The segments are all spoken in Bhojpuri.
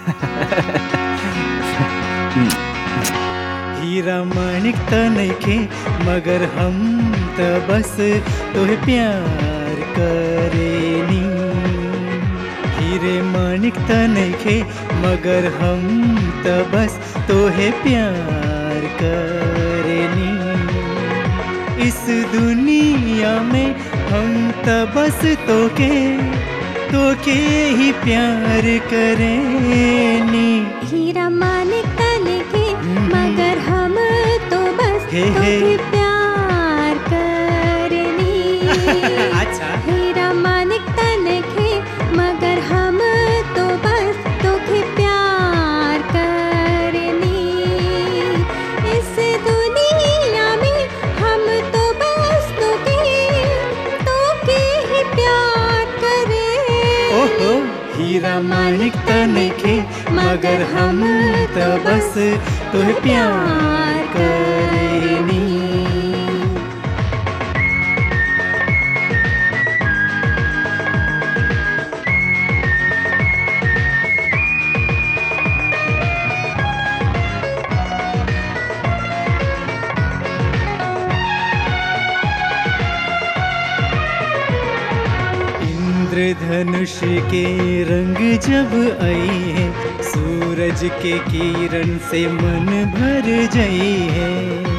हीरा माणिक त नइखे मगर हम त बस तोहे प्यार करेनी हीरे माणिक त नइखे मगर हम त बस तोहे प्यार करेनी इस दुनिया में हम त बस तोके तोके ही प्यार करेनी हीरा मानिक तने के मगर हम तो बस हे, हे। तोके प्यार करनी अच्छा हीरा मानिक तने के मगर हम तो बस तोके प्यार करनी इस दुनिया में हम तो बस तोके तोके ही प्यार करें ओहो हीरा माणिक त नइखे मगर हम त बस तोहे प्यार करेनी इंद्रधनुष के रंग जब आई है सूरज के किरण से मन भर जाई है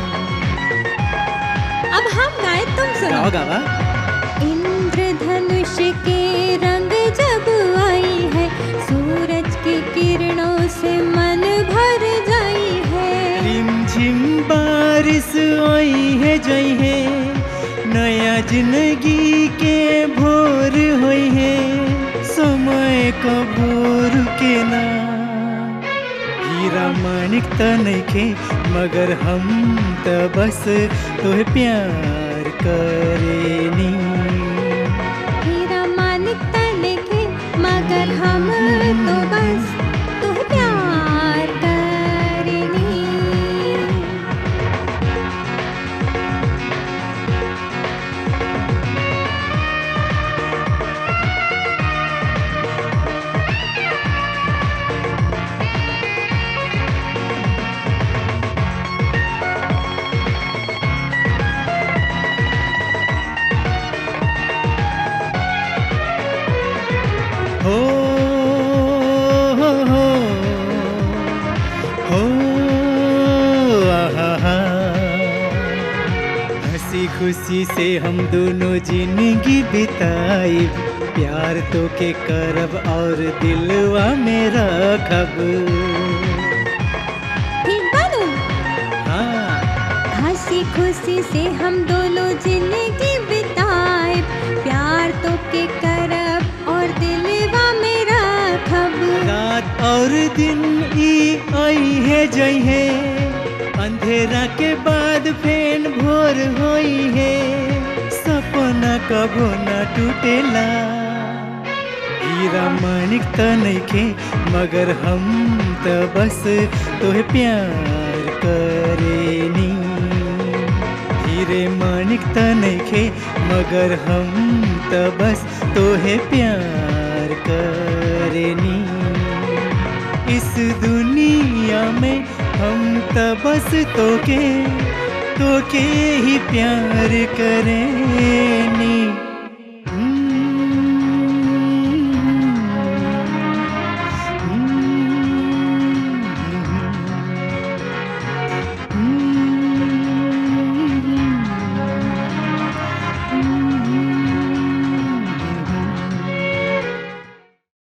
अब हम गाए तुम सुनो गावा गावा इंद्रधनुष के रंग जब आई है सूरज की किरणों से मन भर जाई है रिम झिम बारिश आई है जई है नया जिंदगी के भोर होई है समय का भोर के ना हीरा माणिक त नइखे मगर हम त बस तोहे प्यार करेनी हीरा मानिक तने के मगर हम तो बस तो प्यार करेंगे हो हो हो हो आहा हंसी खुशी से हम दोनों जिंदगी बिताई प्यार तो के करब और दिलवा में रखब ठीक बानू हाँ हंसी खुशी से हम दोनों जिंदगी बिताए प्यार तो के करब और दिलवा में रखब रात और दिन ई आई है जई है अंधेरा के बाद फेन भोर होई है सपना कबो न टूटेला हीरा माणिक त नइखे मगर हम त बस तोहे प्यार करेनी हीरे माणिक त नइखे मगर हम त बस तोहे प्यार करेनी इस दुनिया में हम त बस तोके तोके ही प्यार करेनी